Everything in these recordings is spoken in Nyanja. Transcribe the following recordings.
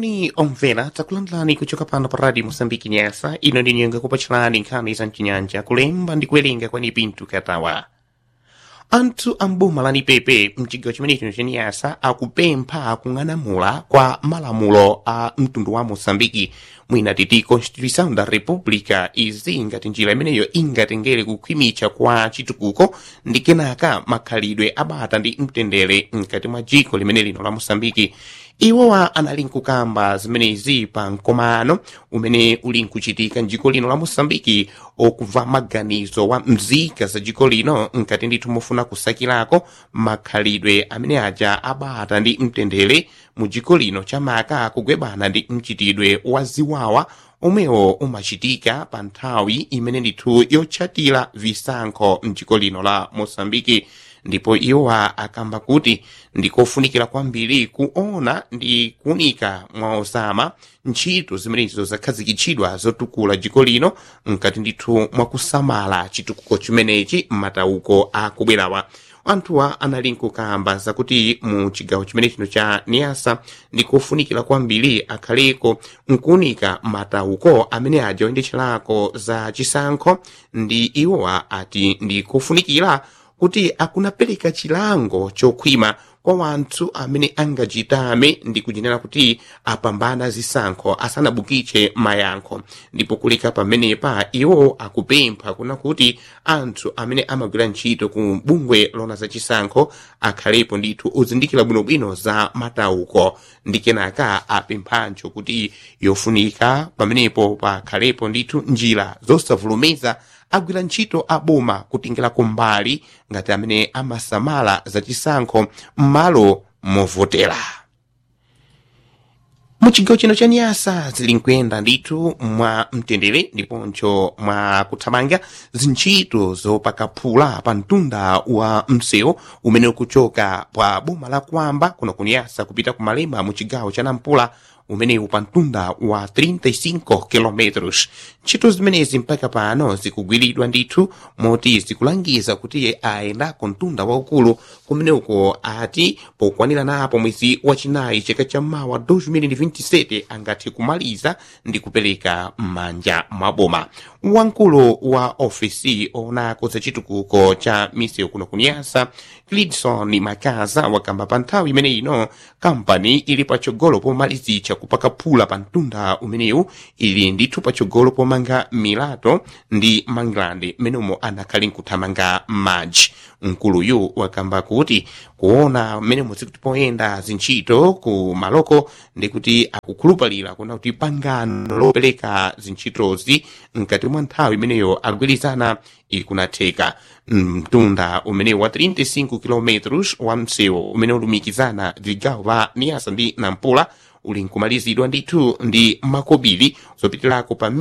moni omvera takulandirani kuchoka pano pa radio mosambiki nyasa ino ndi nyenga kupachirani nkhani za mchinyanja kulemba ndi kuwerenga kwani pintu katawa anthu amboma la nipepe mchigawo chimenecho chaniyasa akupempha kung'anamula kwa malamulo a mtundu wa mosambiki mwina titi constituição da república izi ngati njira imeneyo ingatengere kukhwimitsa kwa chitukuko ndi kenaka makhalidwe abata ndi mtendere mkati mwa dziko limene lino la mosambiki iwowa anali nkukamba zimenezi pa mkomano umene uli nkuchitika mdziko lino la mosambiki okubva maganizo wa mzika za dziko lino nkati ndithu mofuna kusakirako makhalidwe amene aja abata ndi mtendere mu dziko lino chamaka kugwebana ndi mchitidwe wa ziwawa omwewo umachitika pa nthawi imene ndithu yotchatira visankho mdziko lino la mosambiki ndipo iwowa akamba kuti ndikofunikira kwambiri kuona ndi kuunika mwa osama ntchito zimenezo zakhazikitsidwa zotukula dziko lino mkati ndithu mwakusamala chitukuko chimenechi m'matauko akubwerawa anthuwa anali nkukamba zakuti mu chigawo chimene chino cha niasa ndikofunikira kwambiri akhaleko nkuunika matauko amene aja oyendetcherako za chisankho ndi iwowa ati ndikofunikira kuti akunapereka chilango chokhwima kwa wanthu amene angachitame ndi kujenera kuti apambana zisankho asanabukitse mayankho ndipo kuleka pamenepa iwo akupempha kuna kuti anthu amene amagwira ntchito ku bungwe lona za chisankho akhalepo ndithu ozindikira bwinobwino za matauko ndi kenaka apemphanso kuti yofunika pamenepo pakhalepo ndithu njira zosavulumeza agwira ntchito aboma kutengera kumbali ngati amene amasamala zachisankho m'malo movotera mu chigawo chino cha nyasa zili nkuyenda ndithu mwa mtendere ndiponso mwa kuthamanga zintchito zopakaphula pa mtunda wa msewu umene ukuchoka pa boma la kwamba kuno kunyasa kupita ku malema mu chigawo cha nampula umenewu pa mtunda wa 35 km ntchito zimenezi mpaka pano zikugwiridwa ndithu moti zikulangiza kuti ayendako mtunda waukulu kumeneko ati pokwanira napo mwezi wachinayi chaka cha mawa 2027 angathe kumaliza ndi kupereka m'manja mwa boma wamkulu wa ofisi onako za chitukuko cha misewu kuno kunyasa clidson makaza wakamba pa nthawi imene ino kampani ili patsogolo pomalizitsa kupakaphula pa mtunda umenewu ili ndithu patsogolo pomanga milato ndi manglande mmenemo anakhali nkuthamanga madzi mkuluyu wakamba kuti kuona mmene zikuti poyenda zintchito ku maloko ndi kuti akukhulupalira kuna kuti pangano lopereka zintchitozi mkati mwa nthawi imeneyo agwirizana ikunatheka mtunda umene wa 35 km wa msewu umene ulumikizana vigawo va niasa ndi nampula uli nkumalizidwa ndithu ndi makobiri zopitirako pa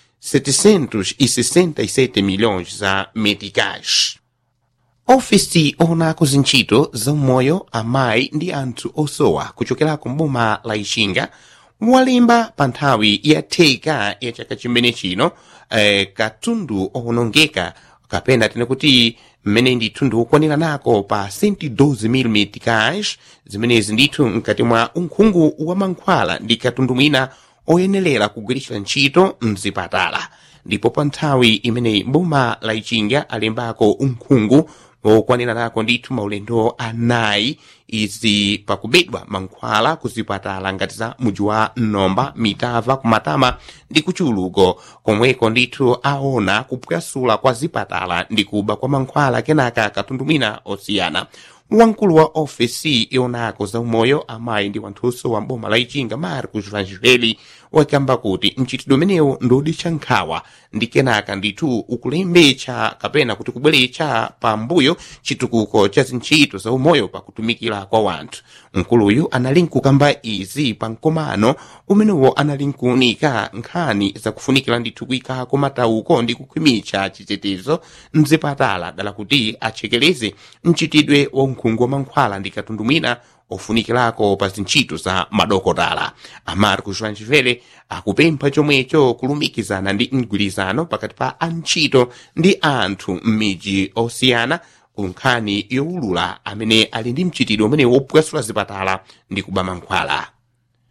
1767 milhões za meticais ofisi onako zintchito zaumoyo amayi ndi anthu osowa kuchokerako mboma la ixinga walemba pa nthawi yatheka ya chaka chimene chino eh, katundu owonongeka kapena tene kuti mmene ndithu ndiwokwanira nako pa 112 meticais zimenezi ndithu mkati mwa unkhungu wa mankhwala ndi katundu mwina oyenerera kugwiritsa ntchito mzipatala ndipo pa nthawi imeneyi boma la ichinga alembako unkhungu wokwanira nako ndithu maulendo anayi izi pakubedwa mankhwala kuzipatala ngati za muji wa nomba mitava kumatama ndi kuchuluko komweko ndithu aona kupwasula kwa zipatala ndi kuba kwa mankhwala kenaka katundu mwina osiyana wamkulu wa ofesi yonako za umoyo amayi ndi wanthunso wa mboma la ichinga marcos vangeli wakamba kuti mchitidwe umenewu ndiwoditcha nkhawa ndi kenaka ndithu ukulembetsa kapena kuti kubweretsa pambuyo chitukuko cha zintchito za umoyo pakutumikira kwa wanthu mkuluyu anali nkukamba izi pa mkomano umenewo anali nkuunika nkhani zakufunikira ndithu kuyikako matauko ndi kukhwimitsa chitetezo mzipatala dala kuti achekereze mchitidwe wa unkhungu wa mankhwala ndi katundu mwina ofunikirako pa zintchito za madokotala amarcos vanchivele akupempha chomwecho kulumikizana ndi mgwirizano pakati pa antchito ndi anthu m'midzi osiyana ku nkhani yowulula amene ali ndi mchitidwe umene wopwasula zipatala ndi kuba mankhwala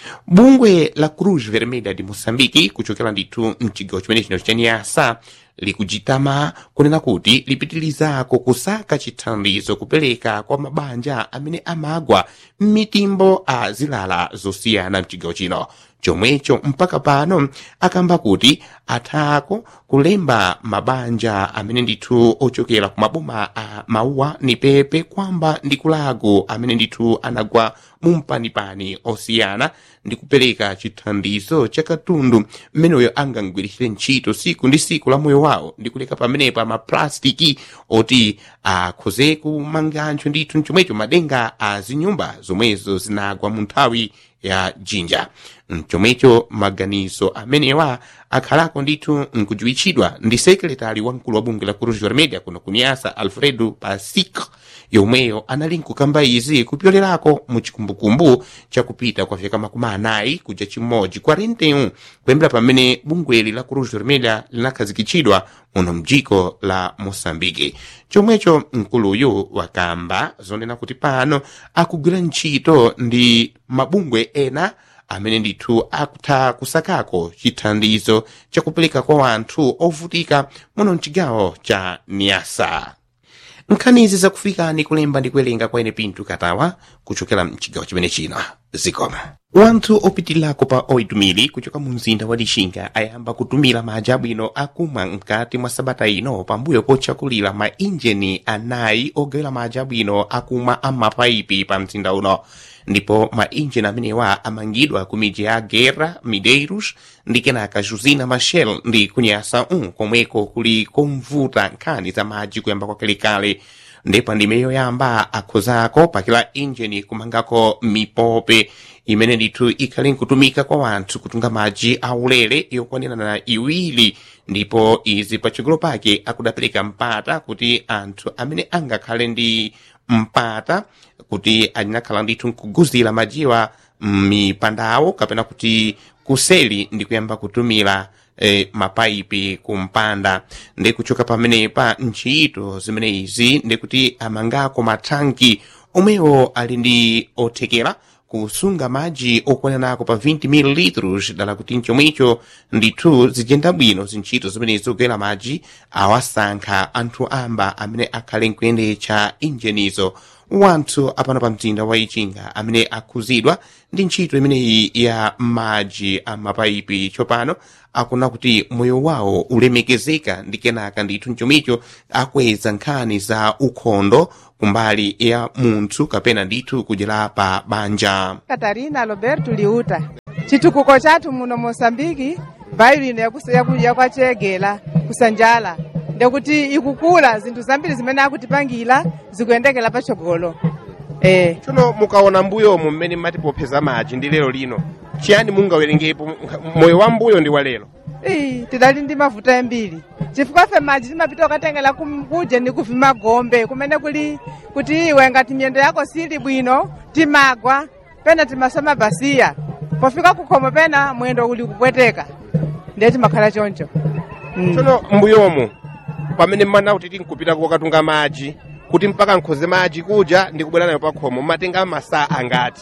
bungwe la cruz vermelha de moçambique kuchokera ndithu mchigawo chimene chino cha niasa likuchitama kunena kuti lipitirizako kusaka chithandizo kupereka kwa mabanja amene amagwa m'mitimbo a zilala zosiyana mchigawo chino chomwecho mpaka pano akamba kuti athako kulemba mabanja amene ndithu ochokera ku maboma a mauwa ni pepe kwamba ndi kulago amene ndithu anagwa mumpanipani osiyana ndi kupereka chithandizo cha katundu mmeneyo angangwiritsire ntchito siku ndi siku la moyo wawo ndi kuleka pamenepo maplastiki oti akhoze kumanganso ndithu chomwecho madenga a zinyumba zomwezo zinagwa mu nthawi ya jinja mchomwecho maganizo amenewa akhalako ndithu nkudziwitchidwa ndi sekretari wamkulu wa bungwe la cruz vermelha kuno kuniasa alfredo pasic yomweyo anali nkukamba izi kupyolerako mu chikumbukumbu chakupita kwa vyaka makumi anayi kuja chimodzi 41 kuyambira pamene bungweli la cruz vermelha linakhazikitsidwa muno mdziko la moçambike chomwecho mkuluyu wakamba zonena kuti pano akugwira ntchito ndi mabungwe ena amene ndithu akutha kusakako chithandizo chakupereka kwa wanthu ovutika muno mchigawo cha niasa nkhanizi zakufikani kulemba ndi kuwerenga kwa ine pintu katawa kuchokera mchigawo chimene chino zikoma wanthu opitilako pa 8,000 kuchoka mu mzinda wa lixinga ayamba kutumira madzi abwino akumwa mkati mwa sabata ino pambuyo potchakulira mainjini anayi ogawira madzi abwino akumwa amapaipi pa mzinda uno ndipo mainjini amenewa amangidwa ku midzi ya guerra mideiros ndi kenaka josina machel ndi kunyasa 1 komweko kuli komvuta nkhani za madzi kuyamba kwakalekale ndipo ndime yoyamba akhozako pakila injini kumangako mipope imene ndithu ikhale nkutumika kwa wanthu kutunga madzi aulere yokwanirana iwiri ndipo izi patsogolo pake akudapereka mpata kuti anthu amene angakhale ndi mpata kuti anyakhala ndithu nkuguzira madziwa mipandawo kapena kuti kuseli ndi kuyamba kutumira eh, mapaipi kumpanda ndi kuchoka pamenepa ntchito zimene izi ndikuti amangako mathanki omwewo ali ndi othekera kusunga madzi okwananako pa 20 ml dala kuti mchomwecho ndithu zijenda bwino zintchito zimene zogwera madzi awasankha anthu amba amene akhale nkuyendetsa injenizo wanthu apano pa mzinda wa ichinga amene akhuzidwa ndi ntchito imeneyi ya madzi a mapaipi tsopano akuna kuti moyo wawo ulemekezeka ndi kenaka ndithu mchomicho akweza nkhani za ukhondo kumbali ya munthu kapena ndithu kudyera pa banja katarina roberto liuta chitukuko chathu muno mosambiki mbayo ino yakwachegela kusanjala ndekuti ikukula zinthu zambiri zimene akutipangira zikuyendekera patsogolo eh. tsono mukaona mbuyomo mmene mmatipopseza madzi ndi lero lino chiyani mungawerengepo moyo wa mbuyo ndi wa lero Ii, tidali ndi mavuto ambiri chifukwa fe madzi timapita ukatengera kuje ndi kuvima gombe kumene kuli kuti iwe ngati miyendo yako sili bwino timagwa pena timasoma basiya pofika kukhomo pena mwendo uli kupweteka ndiye timakhala choncho mm. tsono mbuyomo pamene mmana kuti tinkupita kokatunga madzi kuti mpaka nkhoze madzi kuja ndi kubwera nayo pakhomo mmatenga masaa angati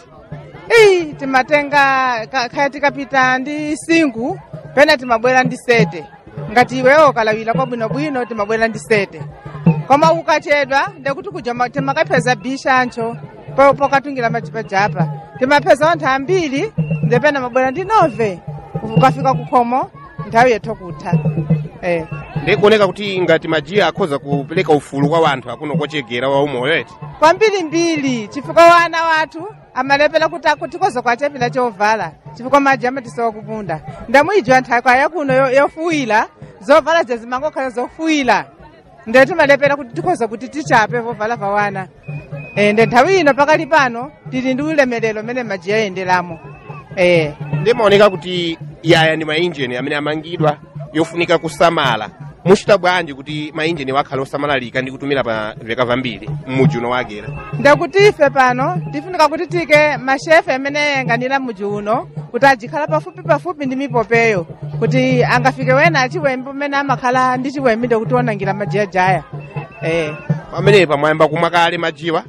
Ii, timatenga ka- khaya tikapita ndi singu pena timabwera ndi sete ngati iwewo ukalawira kwabwinobwino timabwera ndi sete koma ukachedwa ndekuti kuja ma- timakapeza bishancho po- pokatungira majipajapa timapeza anthu ambiri ndepena mabwera ndi nove ukafika kukhomo nthawi yethu kutha eh. ndikuoneka kuti ngati majiya akhoza kupereka ufulu kwa wanthu akuno kochegera wa umoyo eti kwambirimbiri chifukwa wana wathu amalepera kuti akutikoza kwachapira chovala chifukwa madzi amatisowa kupunda ndamuyijwa nthaka yakuno yo- yofuwira zovala zazimangokhala zofuwira nde timalepera kuti tikhoza kuti tichape vovala va wana e, nde nthawi ino pakali pano tili ndi ulemerero mmene madzi ayenderamo e. ndimaoneka kuti yaya ndi mainjini amene amangidwa yofunika kusamala muchita bwanji kuti mainjini wakhale osamalalika ndi kutumira pa vyaka vambiri m'mudzi uno wakera ndekuti ife pano tifunika kuti tike mashefe amene ayang'anira mudzi uno kuti ajikhala pafupi pafupi ndi mipopeyo kuti angafike wena achiwembe umene amakhala ndi chiwembe ndekuti onangira majayajaya eh. pamenepa mwayamba kumwa kale majiwa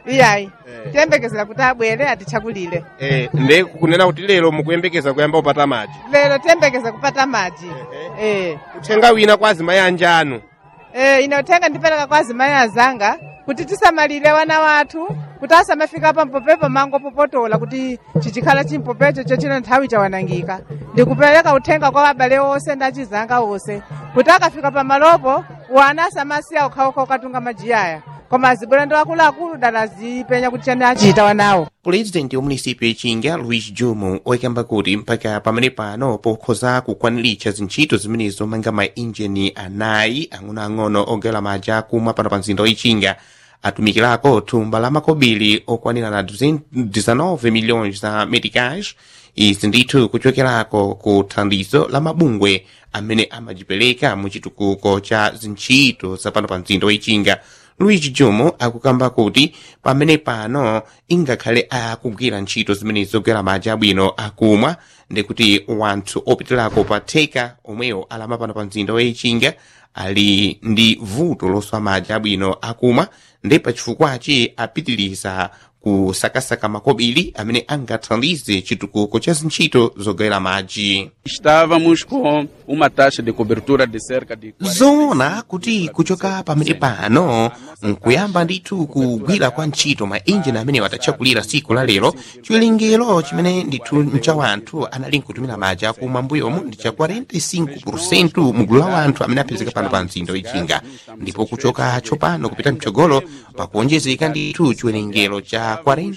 iyayi Eh. tiyembekezera kuti abwere atichakulire eh, nde kunena kuti lero mukuyembekeza kuyamba kupata madzi lero tiyembekeze kupata madzi eh. uthenga wina kwa azimayi anjanu Eh, ine uthenga ndipereka kwa azimayi azanga kuti tisamalire wana wathu kuti asamafika pampopepo mango popotola kuti chichikhala chimpopecho chochino nthawi chawanangika ndikupereka uthenga kwa abale onse ndi achizanga onse kuti akafika pamalopo wana asamasiya okhaokha okatunga majiyaya koma azibwera ndi akuluakulu dala azipenya kuti chani achita wanawo pulezidenti wa munisipyu ichinga luis jumu oyakamba kuti mpaka pamene pano pokhoza kukwaniritsa zintchito zimenezo manga mainjini anayi ang'onoang'ono ogawira madzi akumwa pano pa mzinda wichinga atumikirako thumba la makobiri okwanira na 19 milhões za meticais izi ndithu kuchokerako ku thandizo la mabungwe amene amajipereka mu chitukuko cha zintchito zapano pa mzinda wichinga luigi jumu akukamba kuti pamene pano ingakhale akugwira ntchito zimene zogwera madzi abwino akumwa ndikuti wanthu opitirako pa theka omwewo alama pano pa mzinda wichinga ali ndi vuto loswa madzi abwino akumwa ndi pachifukwachi apitiriza kusakasaka makobiri amene angathandize chitukuko cha zintchito zogawira madzi Estávamos com uma taxa de cobertura de cerca de 40 zoona kuti kuchoka pamene pano nkuyamba ndithu kugwira kwa ntchito mainjini amene watatchakulira siku la lero chiwerengero chimene ndithu mcha wanthu anali nkutumira madzi akumwa mbuyomu ndi cha 45 mugulu la wanthu amene apezeka pano pa mzinda wichinga ndipo kuchoka tsopano kupita mtsogolo pakuonjezeka ndithu chiwerengero cha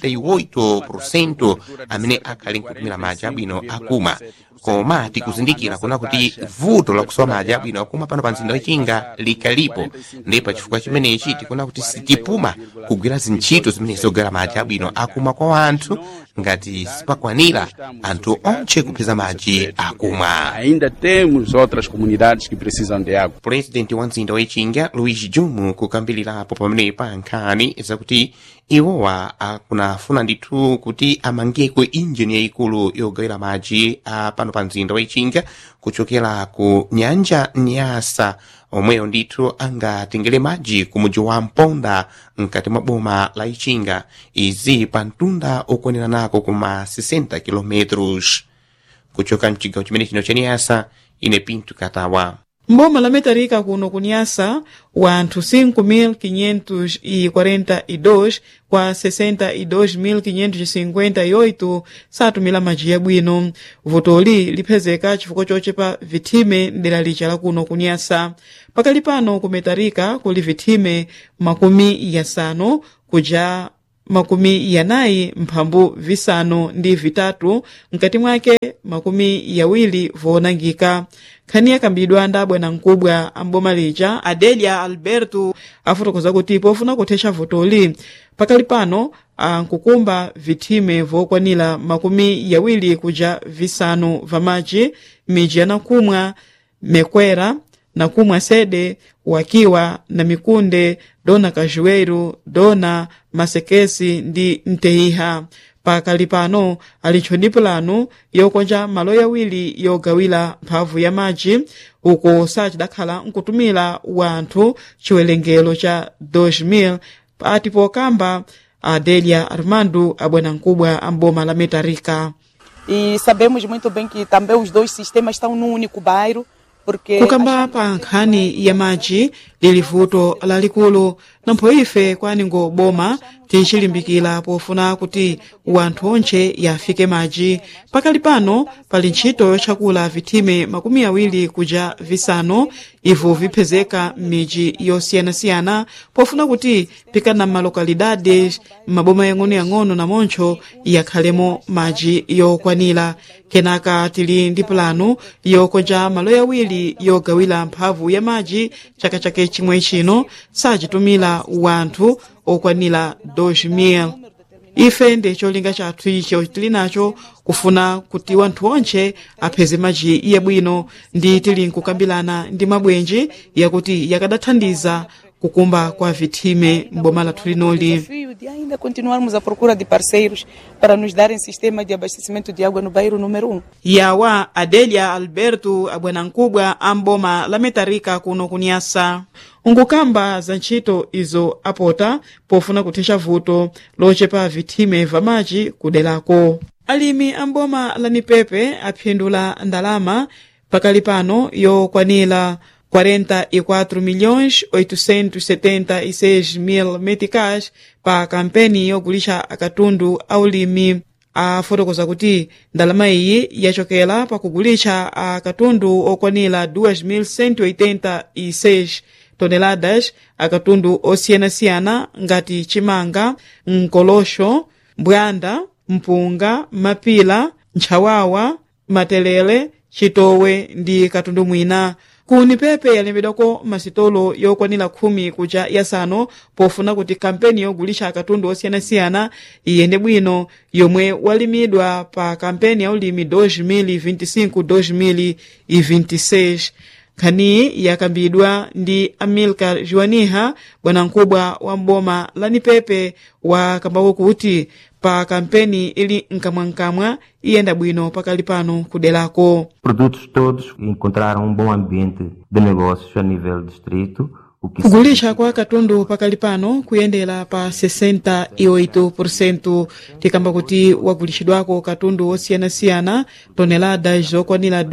48 amene akhali nkutumira madzi abwino akumwa koma tikuzindikira kuna kuti vuto lakusowa madzi abwino akumwa pano pa mzinda wichinga likalipo ndi pachifukwa chimenechi tikuna kuti sitipuma kugwira zintchito zimene zogwera madzi abwino akumwa kwa wanthu ngati sipakwanira anthu onche kupeza madzi akumwa Ainda temos outras comunidades que precisam de água. pulezidenti wa mzinda wichinga luis jumu kukambilirapo pamenepa nkhani zakuti iwowa akunafuna ndithu kuti amangeko injini yayikulu yogawira madzi a pano pa mzinda wichinga kuchokera ku nyanja nyasa omweyo ndithu angatengere madzi ku mudzi wa mponda mkati mwa boma la ichinga izi pa mtunda okwanira nako kuma 60 kilometros kuchoka mchigawo chimene chino cha nyasa ine pinto katawa mboma la metarika kuno kunyasa wanthu 5.542 kwa 62.558 satumira madzi yabwino vutoli liphezeka chifukwa chochepa vithime mdera licha la kuno kunyasa pakali pano ku metarika kuli vithime makumi yasanu kuja makumi yanayi mphambu visanu ndi vitatu mkati mwake makumi yawiri voonangika nkhani yakambidwa ndi abwana mkubwa amboma lija adelia alberto afotokoza kuti pofuna kuthetsa vutoli pakali pano ankukumba vithime vokwanira makumi yawiri kuja visanu vamadzi midzi yanakumwa mekwera nakumwa sede wakiwa na mikunde dona kajueiro dona masekesi ndi mteiha pakali pano alitcho ndi pulanu yokonja malo yawiri yogawira mphamvu ya madzi uko sachidakhala nkutumira wanthu chiwerengero cha 2000 pati pokamba adelia armando abwanamkubwa amboma la metarika E sabemos muito bem que também os dois sistemas estão num único bairro, porque kukamba pa nkhani ya madzi lili vuto lalikulu nampho ife kwaningo boma tichilimbikira pofuna kuti wanthu onche yafike madzi pakali pano pali ntchito yotchakula vithime makumi awiri kuja visanu ivo viphezeka m'midzi yosiyanasiyana pofuna kuti pikana malokalidades m'maboma yang'onoyang'ono namoncho yakhalemo madzi yokwanira kenaka tili ndi pulanu yokonja malo yawiri yogawira mphamvu ya madzi chaka chake chimwe chino sachitumira wanthu okwanira 2000 ife ndi cholinga chathu icho tili nacho kufuna kuti wanthu onche apheze madzi yabwino ndi tili nkukambirana ndi mabwenji yakuti yakadathandiza kukumba kwa vithime m'boma lathu linoli desafio de ainda continuarmos à procura de parceiros para nos darem sistema de abastecimento de água no bairro número 1. yawa adelia alberto abwanamkubwa amboma la metarika kuno kunyasa nkukamba za ntchito izo apota pofuna kuthetsa vuto lochepa vithime vamaci kuderako alimi amboma la nipepe aphindula ndalama pakali pano yokwanira 44 milhões 876 mil meticais pa kampeni yogulixa akatundu aulimi afotokoza kuti ndalama iyi yachokera pakugulixa akatundu okwanira 2.186 toneladas akatundu osiyanasiyana ngati chimanga mkolosho mbwanda mpunga mapila ntchawawa matelele chitowe ndi katundu mwina kuni pepe yalembedwako masitolo yokwanira khumi kuja yasanu pofuna kuti kampeni yogulixa akatundu osiyanasiyana iyende bwino yomwe walimidwa pa kampeni ya ulimi 2025-2026 nkhaniyi yakambidwa ndi amilcar juaniha bwanamkubwa wa mboma la nipepe wakambako kuti pa kampeni ili nkamwankamwa iyenda bwino pakali pano kuderako produtos todos encontraram um bom ambiente de negócios a nível distrito, o que kugulixa kwa katundu pakali pano kuyendera pa 68% tikamba kuti wagulixidwako katundu osiyanasiyana toneladas zokwanira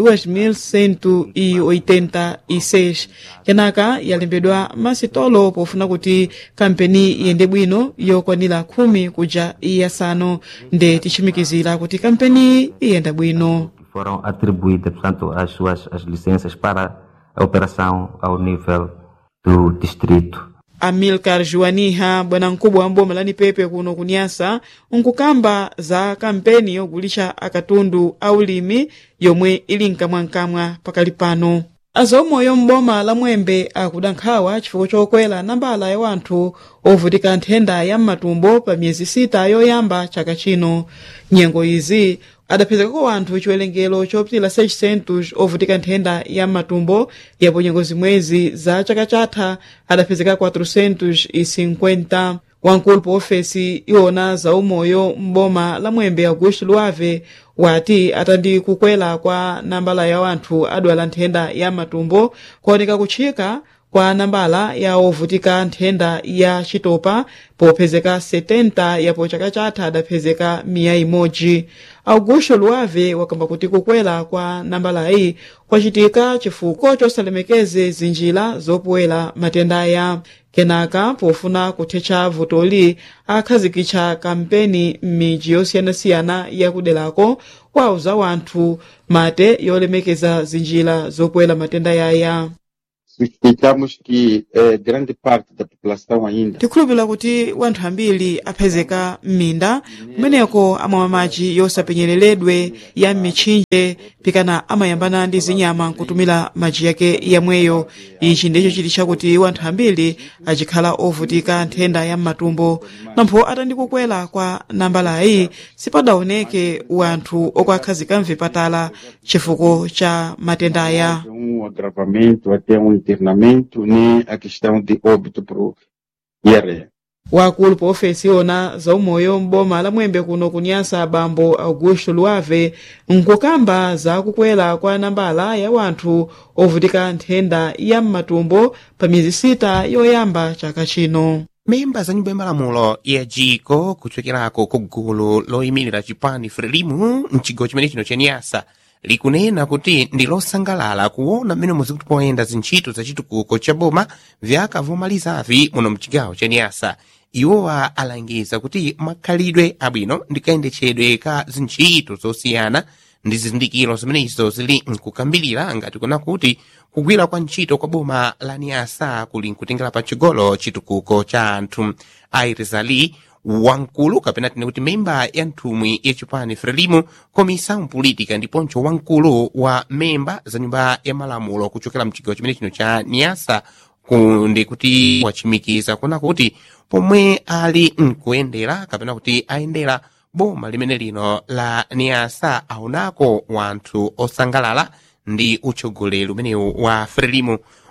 2186 kenaka yalembedwa masitolo pofuna kuti kampeni iyende bwino yokwanira khumi kuja iyasanu nde tichimikizira kuti kampeni iyenda bwino foram atribuídas, portanto, as suas as licenças para a operação ao nível do distrito. amilcar juaniha bwanamkubwa wa mboma la nipepe kuno kunyasa nkukamba za kampeni yogulixa akatundu aulimi yomwe ili nkamwankamwa pakali pano azomweyo mboma la mwembe akuda nkhawa chifukwa chokwera nambala ya wanthu ovutika nthenda ya mmatumbo pa miyezi sita yoyamba chaka chino nyengo izi adapezekako wanthu chiwerengero chopitira 600 ovutika nthenda ya mmatumbo yapo nyengo zimwezi za chaka chatha adapezeka 450 wamkulu pa ofesi iwona za umoyo mboma la mwembe augusto luave wati atandi kukwera kwa nambala ya wanthu adwala nthenda ya matumbo kuoneka kutchika kwa nambala ya ovutika nthenda ya chitopa popezeka 70 yapo chaka chatha adapezeka miya imodzi augusto luave wakamba kuti kukwera kwa nambalayi kwachitika chifukwa chosalemekeze zinjira zopowera matenda aya kenaka pofuna kuthetsa vutoli akhazikitsa kampeni m'midzi yosiyanasiyana yakuderako kwauza wanthu mate yolemekeza zinjira zopowera matenda yaya suspeitamos que eh, grande parte da população ainda tikhulupirira kuti wanthu ambiri aphezeka m'minda kumeneko amamwa madzi yosapenyereredwe ya m'mitchinje pikana amayambana ndi zinyama nkutumira madzi yake yamweyo ichi ndicho chiti chakuti wanthu ambiri achikhala ovutika nthenda ya mmatumbo nampho atandi kukwera kwa nambalayi sipadaoneke wanthu okwakhazika mvipatala chifukwa cha matenda aya um agravamento até um internamento nem a questão de óbito por diarreia. wakulu pa ofesi iwona za umoyo m'boma la mwembe kuno kunyasa bambo augusto luave nkukamba za kukwera kwa nambala ya wanthu ovutika nthenda ya mmatumbo pa miyezi sita yoyamba chaka chino memba za nyumba ya malamulo ya jiko kuchokerako ku gulu loyimirira chipani frelimu mchigawo chimene chino cha nyasa likunena kuti ndi losangalala kuona mmene muzikuti poyenda zintchito za chitukuko cha boma vyakavomalizavi muno mchigawo cha nyasa iwowa alangiza kuti makhalidwe abwino ndikayendetchedwe ka zintchito zosiyana ndi zizindikiro zimenezo zili nkukambirira ngati kuna kuti kugwira kwa ntchito kwa boma la niasa kuli nkutengera pa chigolo chitukuko cha anthu airizali wankulu kapena tine kuti memba ya nthumwi ya chipani frelimu komisa politika ndiponso wankulu wa memba za nyumba ya malamulo kuchokera mchigawo chimene chino cha niasa ndi kuti wachimikiza kuna kuti pomwe ali nkuyendera kapena kuti ayendera boma limene lino la niasa aonako wanthu osangalala ndi utsogoleri umenewu wa frelimu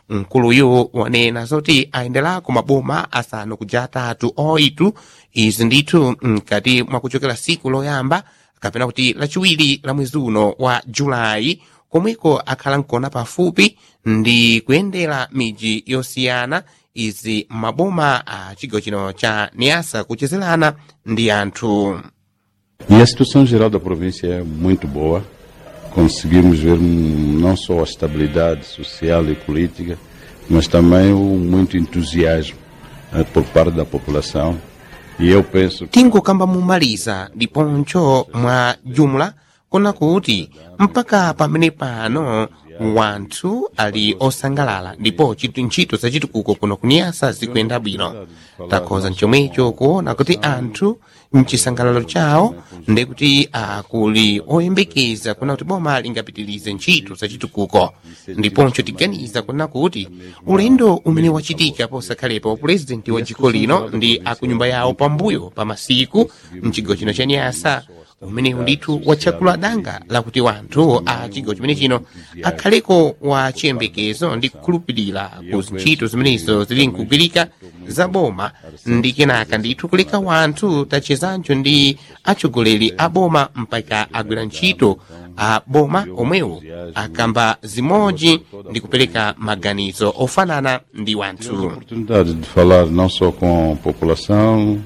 mkuluyu wanena zoti ayenderako ku maboma asanu kuja atatu oitu izi ndithu mkati mwa kuchokera siku loyamba kapena kuti lachiwiri la mwezi uno wa julayi komweko akhala nkona pafupi ndi kuyendera miji yosiyana izi maboma a chigawo chino cha niasa kuchezerana ndi anthu E a situação geral da província é muito boa. Conseguimos ver hum, não só a estabilidade social e política, mas também o muito entusiasmo eh, por parte da população. E eu penso que tingokamba mumaliza ndiponso mwa jumla kona kuti mpaka pamene pano wanthu ali osangalala ndipo chitu ntchito zachitukuko kuno kuniyasa zikuyenda bwino takhoza chomwecho kuona kuti anthu mchisangalalo chawo ndekuti akuli oyembekeza kuna kuti boma lingapitilize ntchito zachitukuko ndiponso tiganiza kuna kuti ulendo umene wachitika posakhalepa upurezidenti wa dziko lino ndi akunyumba yawo pambuyo pa masiku mchigawo chino cha nyasa umenewu ndithu watchakula danga lakuti wanthu a chigawo chimene chino akhaleko wa chiyembekezo ndi kukhulupirira ku ntchito zimenezo zili nkugwirika za boma ndi kenaka ndithu kuleka wanthu tachezanjo ndi atsogoleri a boma mpaka agwira ntchito a boma omwewo akamba zimodzi ndi kupereka maganizo ofanana ndi wanthu oportunidade de falar não só com a população,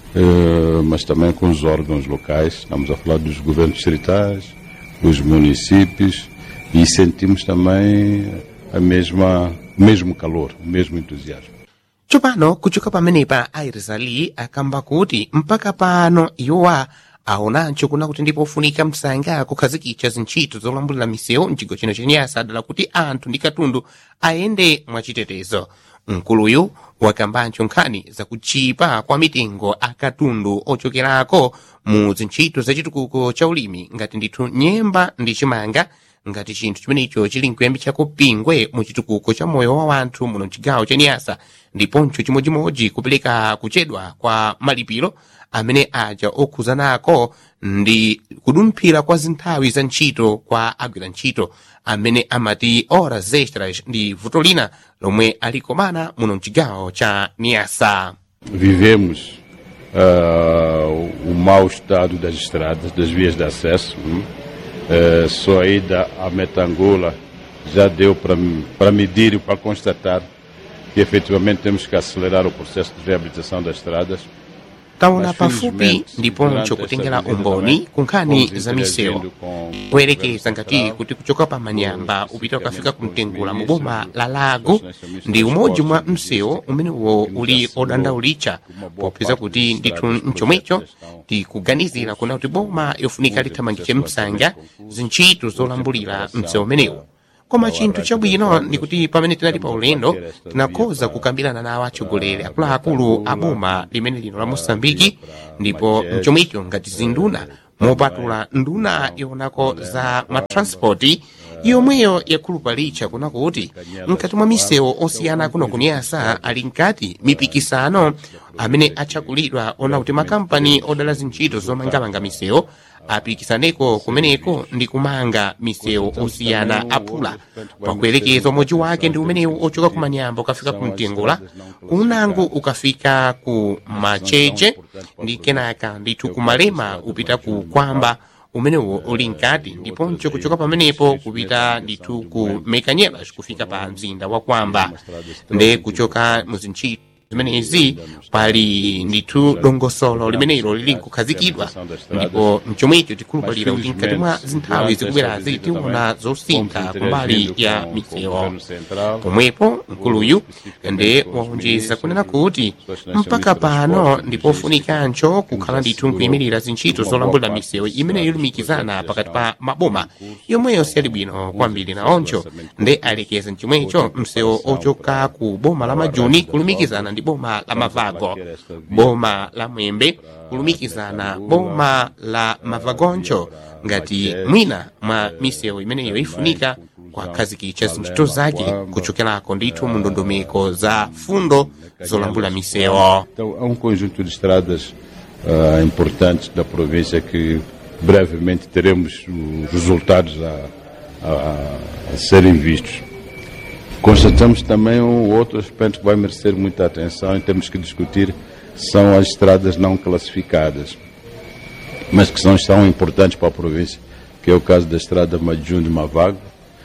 eh, mas também com os órgãos locais. Estamos a falar dos governos distritais, os municípios e sentimos também a mesma, o mesmo calor, o mesmo entusiasmo. tsopano kuchoka pamenepa airizali akamba kuti mpaka pano iwowa aonancho kuna kuti ndipofunika msanga kukhazikitsa zintchito zolambulira misewu mchigawo chino chenyasa adala kuti anthu ndi katundu ayende mwachitetezo mkuluyu wakambancho nkhani zakuchipa kwa mitengo akatundu ochokerako mu zintchito zachitukuko cha ulimi ngati ndithu nyemba ndi chimanga ngati chinthu chimenecho chili nkuyambitsako pingwe mu chitukuko cha moyo wa wanthu muno mchigawo cha niyasa ndiponso chimodzimodzi kupereka kuchedwa kwa malipiro amene aja okhuzanako ndi kudumphira kwa zinthawi za ntchito kwa agwira ntchito amene amati horas extras ndi vuto lina lomwe alikomana muno mchigawo cha niyasa Vivemos ah, o mau estado das estradas, das vias de acesso. hum. Eh, só a ida a Metangula já deu para para medir e para constatar que efetivamente temos que acelerar o processo de reabilitação das estradas. taona Mas, pafupi felizmente, ndiponso durante kutengera esta visita umboni também, ku nkhani fomos za misewu interagindo com kuyerekeza o ngati Central, kuti kuchoka pa manyamba upita ukafika kumtengula mu boma la lago ndi umodzi mwa msewu umenewo uli odandaulitcha popeza kuti ndithu mchomwecho tikuganizira kuna kuti boma yofunika lithamangitse msanga zintchito zolambulira msewu umenewu koma chinthu chabwino ndi kuti pamene tinali pa ulendo tinakhoza kukambirana nawo atsogoleri akuluakulu a boma limene lino la mosambiki ndipo mchomwecho ngati zinduna mopatula nduna yonako za matranspoti yomweyo yakhulupalitcha kuna kuti mkati mwa misewu osiyana kuno kuniyasa ali mkati mipikisano amene atchakulidwa ona kuti makampani odala zintchito zomangamanga misewu apikisaneko kumeneko ndi kumanga misewu osiyana aphula pakuyerekeza umodzi wake ndi umenewu ochoka ku manyamba ukafika ku mtengula kunango ukafika ku macheche ndi kenaka ndithu ku malema upita ku kwamba umenewo uli mkati ndiponso kuchoka pamenepo kupita ndithu ku mekanyelas kufika pa mzinda wa kwamba nde kuchoka mu zintchito zimenezi pali ndithu dongosolo limenelo lili nkukhazikidwa ndipo mchomwecho tikhulupalira kuti mkati mwa zinthawi zikubwerazi tiona zosintha kumbali ya misewu pomwepo mkuluyu nde waonjeza kunena kuti mpaka pano ndipofunikancho kukhala ndithu nkuyimirira zintchito zolambulira misewu imene ilumikizana pakati pa maboma yomweyo siyali bwino kwambiri naoncho nde alekeza mchomwecho msewu ochoka ku boma la majuni kulumikizana ndi boma la mavago boma la mwembe kulumikizana boma la mavagoncho ngati mwina mwa misewu imeneyo ifunika kwakhazikitsa zintchito zake kuchokerako ndithu mu ndondomeko za fundo zolambula misewu Então, há um conjunto de estradas ah, importantes da província que brevemente teremos os resultados a, a- a serem vistos. Constatamos também um outro aspecto que vai merecer muita atenção e temos que discutir são as estradas não classificadas, mas que são, são importantes para a província, que é o caso da estrada Majun de Mavago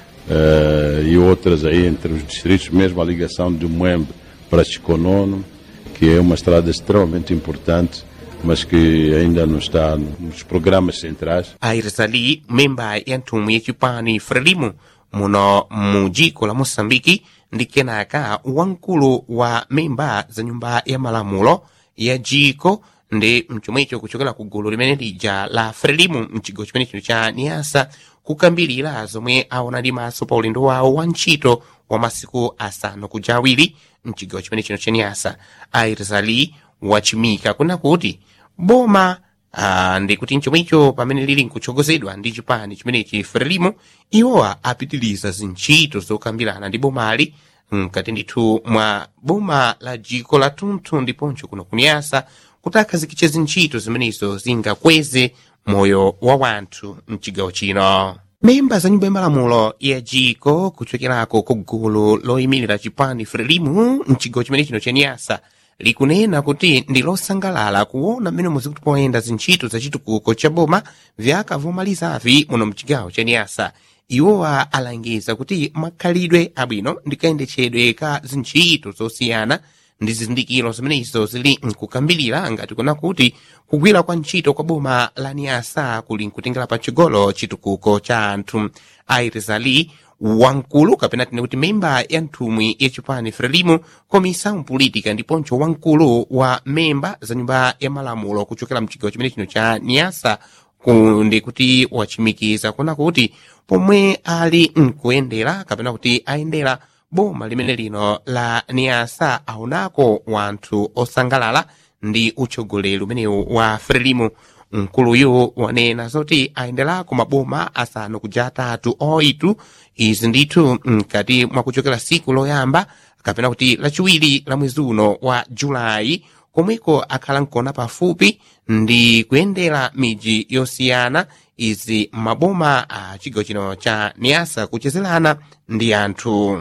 eh, e outras aí entre os distritos, mesmo a ligação de Moembe para Chiconono, que é uma estrada extremamente importante, mas que ainda não está nos programas centrais. airizali memba ya nthumwi yacipani frelimo muno mu dziko la moçambike ndi kenaka wamkulu wa memba za nyumba ya malamulo ya dziko ndi mchomwecho kuchokera ku gulu limene lija la frelimo mchigawo chimene chino cha niasa kukambirira zomwe aona ndi maso pa ulendo wawo wa ntchito wa masiku asanu kuja awiri mchigawo chimene chino cha niasa airizali wachimika kuna kuti boma Ah, ndikuti mchomwecho pamene lili nkutsogozedwa ndi chipani chimenechi frelimo iwowa apitiliza zintchito zokambirana ndi bomali mkati ndithu mwa boma la dziko la tunthu ndiponso kuno kuniyasa kuti akhazikitse zintchito zimenezo zingakweze moyo wa wanthu mchigawo chino memba za nyumba ya malamulo ya dziko kuchokerako ku gulu loyimirira chipani frelimo mchigawo chimene chino cha niyasa likunena kuti ndi losangalala kuona mmene muzikuti poyenda zintchito za chitukuko cha boma vyakavomalizavi muno mchigawo cha niyasa iwowa alangiza kuti makhalidwe abwino ndi kayendetsedwe ka zintchito zosiyana ndi zizindikiro zimenezo zili nkukambirira ngati kuna kuti kugwira kwa ntchito kwa boma la niyasa kuli nkutengera pachigolo chitukuko cha anthu airizali wamkulu kapena tine kuti memba ya nthumwi ya chipani frelimo komisa politika ndiponso wamkulu wa memba za nyumba ya malamulo kuchokera mchigawo chimene chino cha niyasa ndi kuti wachimikiza kuna kuti pomwe ali nkuyendera kapena kuti ayendera boma limene lino la niyasa aonako wanthu osangalala ndi utsogoleri umenewu wa frelimo mkuluyu wanena zoti ayenderako maboma asanu kuja atatu oitu izi ndithu mkati mwakuchokera siku loyamba kapena kuti lachiwiri la mwezi uno wa julayi komweko akhala nkona pafupi ndi kuyendera miji yosiyana izi maboma a chigawo chino cha niasa kuchezelana ndi anthu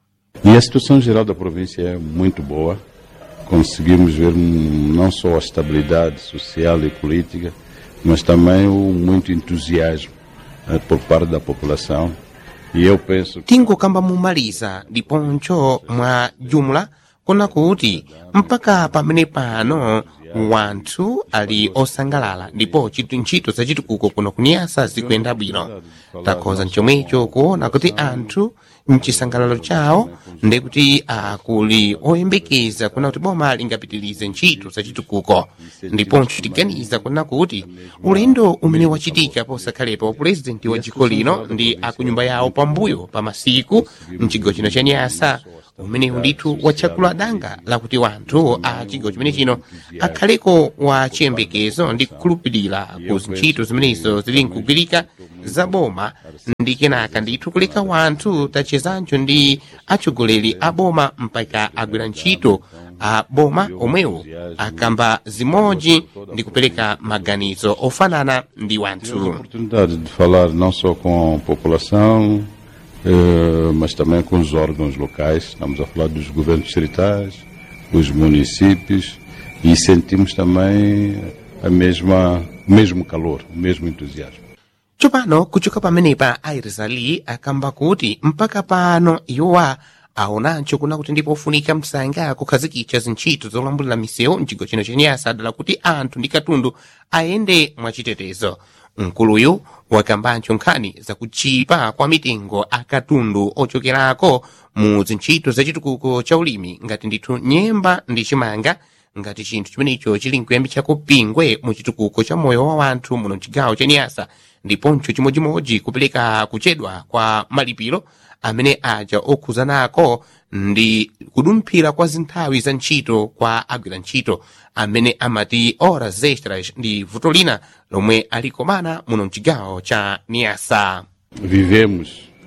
E a situação geral da província é muito boa. Conseguimos ver hum, não só a estabilidade social e política, mas também o muito entusiasmo eh, por parte da população. E eu penso que tingokamba mumaliza ndiponso mwa jumla kuna kuti mpaka pamene pano wanthu ali osangalala ndipo chitu ntchito za chitukuko kuno kuniyasa zikuyenda bwino takhoza mchomwecho kuona kuti anthu mchisangalalo chawo ndikuti akuli oyembekeza kuna kuti boma lingapitilize ntchito za chitukuko ndiponso tiganiza kuna kuti ulendo umene wachitika posakhalepa wa purezidenti wa dziko lino ndi akunyumba yawo pambuyo pa masiku mchigawo chino cha nyasa umenewu ndithu watchakula danga lakuti wanthu a chigawo chimene chino akhaleko wa chiyembekezo ndi kukhulupirira ku ntchito zimenezo zili nkugwirika za boma ndi kenaka ndithu kuleka wanthu tachezancho ndi atsogoleri a boma mpaka agwira ntchito a boma omwewo akamba zimodzi ndi kupereka maganizo ofanana ndi tive a wanthu oportunidade de falar não só com a população, eh, mas também com os órgãos locais. Estamos a falar dos governos distritais, os municípios e sentimos também a mesma, o mesmo calor, o mesmo entusiasmo. tsopano kuchoka pamenepa airizali akamba kuti mpaka pano iwowa aonancho kuna kuti ndipo ofunika msanga kukhazikitsa zintchito zolambulira misewu mchigawo chino chenyasa dala kuti anthu ndi katundu ayende mwachitetezo mkuluyu wakambancho nkhani zakuchipa kwa mitengo a katundu ochokerako mu zintchito zachitukuko cha ulimi ngati ndithu nyemba ndi chimanga ngati chinthu chimenecho chili nkuyambitsako pingwe mu chitukuko cha moyo wa wanthu muno mchigawo cha niyasa ndiponso chimodzimodzi kupereka kuchedwa kwa malipiro amene aja okhuzanako ndi kudumphira kwa zinthawi za ntchito kwa agwira ntchito amene amati horas extras ndi vuto lina lomwe alikomana muno mchigawo cha niyasa Vivemos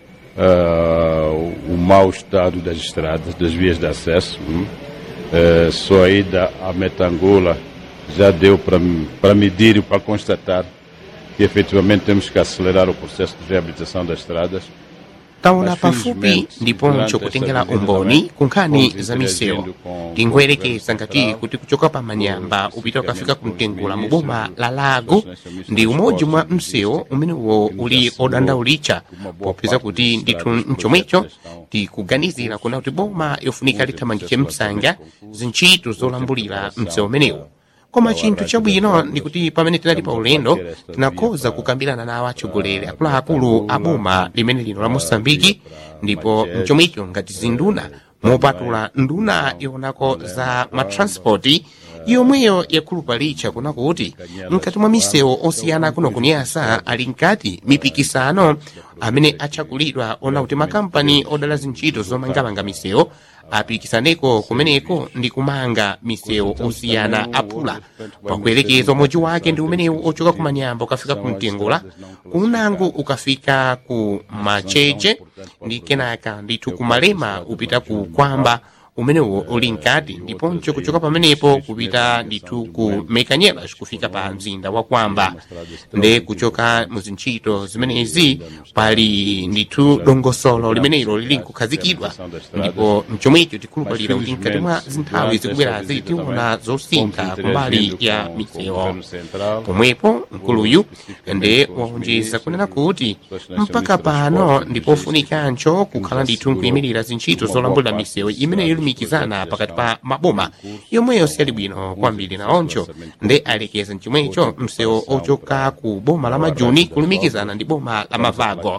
ah, o mau estado das estradas, das vias de acesso. hum. Eh, só a ida a Metangula já deu para para medir e para constatar que efetivamente temos que acelerar o processo de reabilitação das estradas. taona Mas, pafupi felizmente, ndiponso durante kutengera esta visita umboni também, ku nkhani fomos za misewu interagindo com- tingoyerekeza com ngati Central, kuti kuchoka pa manyamba com- upita ukafika ku mtengula mu ministro boma do- la lago do- ndi umodzi mwa do- msewu umenewo uli odandaulitcha popeza kuti ndithu mchomwecho tikuganizira kuna kuti boma yofunika lithamangitche msanga zintchito zolambulira msewu umenewu koma chinthu chabwino ndi kuti pamene tinali pa ulendo tinakhoza kukambirana nawo atsogoleri akuluakulu a boma limene lino la mosambiki ndipo mchomwecho ngati zinduna mopatula nduna yonako za matranspoti yomweyo yakhulupalitcha kuna kuti mkati mwa misewu osiyana kuno kunyasa ali mkati mipikisano amene atchakulidwa ona kuti makampani odala zintchito zomangamanga misewu apikisaneko kumeneko ndi kumanga misewu osiyana aphula pakuyerekeza umodzi wake ndi umenewu ochoka ku manyamba ukafika ku mtengula kunango ukafika ku macheche ndi kenaka ndithu kumalema upita ku kwamba umenewo uli mkati ndiponso kuchoka pamenepo kupita ndithu ku mekanyelas kufika pa mzinda wa kwamba nde kuchoka mu zintchito zimenezi pali ndithu dongosolo limenelo lili nkukhazikidwa ndipo mchomwecho tikhulupalira kuti mkati mwa zinthawi zikubwerazi tiona zosintha kumbali ya misewu pomwepo mkuluyu nde waonjeza kunena kuti mpaka pano ndipofunikancho kukhala ndithu nkuyimirira zintchito zolambulira misewu imene yolumikizana pakati pa maboma yomweyo siyali bwino kwambiri naoncho nde alekeza mchomwecho msewu ochoka ku boma la majuni kulumikizana ndi boma la mavago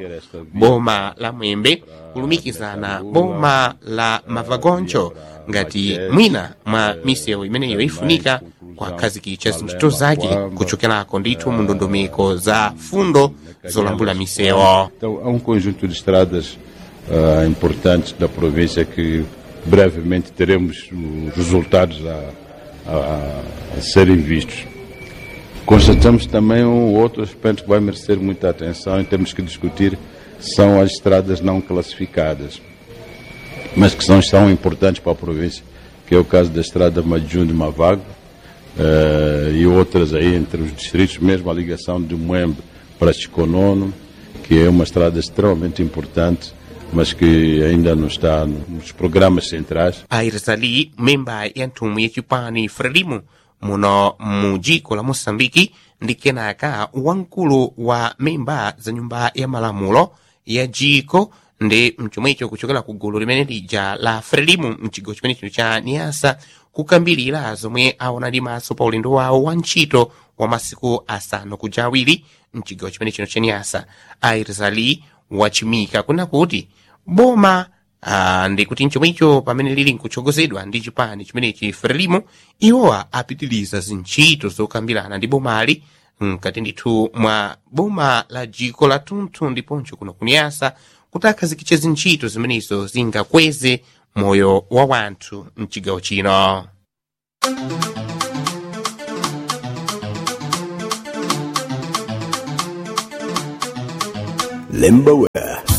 boma la mwembe kulumikizana boma la mavagoncho ngati mwina mwa misewu imeneyo ifunika kwakhazikitsa zintchito zake kuchokerako ndithu mu ndondomeko za fundo zolambula misewu Então, há um conjunto de estradas ah, importantes da província que brevemente teremos os resultados a, a- a serem vistos. Constatamos também um outro aspecto que vai merecer muita atenção e temos que discutir, são as estradas não classificadas, mas que são, são importantes para a província, que é o caso da estrada Majun de Mavago eh, e outras aí entre os distritos, mesmo a ligação de Moembe para Chiconono, que é uma estrada extremamente importante, mas que ainda não está nos programas centrais. airizali memba ya nthumwi yachipani frelimo muno mu dziko la moçambike ndi kenaka wamkulu wa memba za nyumba ya malamulo ya dziko ndi mchomwecho kuchokera ku gulu limene lija la frelimo mchigawo chimene chino cha niasa kukambirira zomwe aona ndi maso pa ulendo wawo wa ntchito wa masiku asanu kuja awiri mchigawo chimene chino cha niasa airizali wachimika kuna kuti boma Ah, ndi kuti mchomwecho pamene lili nkutsogozedwa ndi chipani chimenechi frelimo iwowa apitiliza zintchito zokambirana ndi bomali mkati ndithu mwa boma la dziko la tunthu ndiponso kuno kuniyasa kuti akhazikitse zintchito zimenezo zingakweze moyo wa wanthu mchigawo chino Limbo